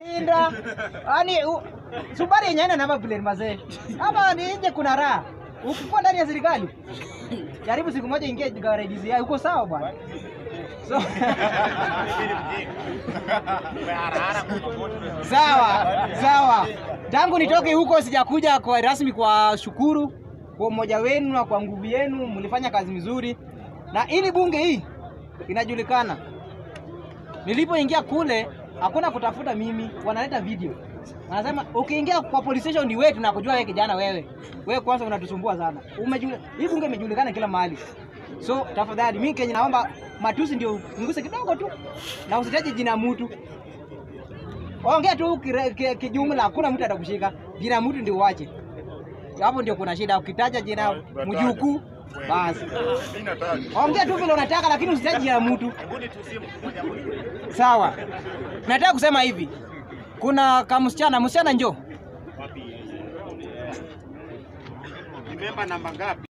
Inda. Ani Subaru yenyewe ina namba plate mazee. Ama ni nje kuna raha. Ukikuwa ndani ya serikali. Jaribu siku moja ingie garage DCI uko sawa bwana. So Sawa, sawa. Tangu nitoke huko sijakuja kwa rasmi kwa shukuru kwa umoja wenu na kwa nguvu yenu, mlifanya kazi mzuri, na ili bunge hii inajulikana. Nilipoingia kule hakuna kutafuta mimi, wanaleta video, wanasema ukiingia kwa police station ni wewe, tunakujua wewe kijana, wewe wewe kwanza unatusumbua sana. Umejule, hii bunge imejulikana kila mahali, so tafadhali, mimi Kenya naomba matusi ndio nguse kidogo tu, na usitaje jina mtu Ongea tu kire- ki- kijumla, hakuna mtu atakushika. Jina mtu ndio uache. Hapo ndio kuna shida. Ukitaja jina mjukuu basi ongea tu vile unataka, lakini usitaje jina mtu. Sawa, nataka kusema hivi, kuna kamsichana, msichana njoo Memba namba ngapi?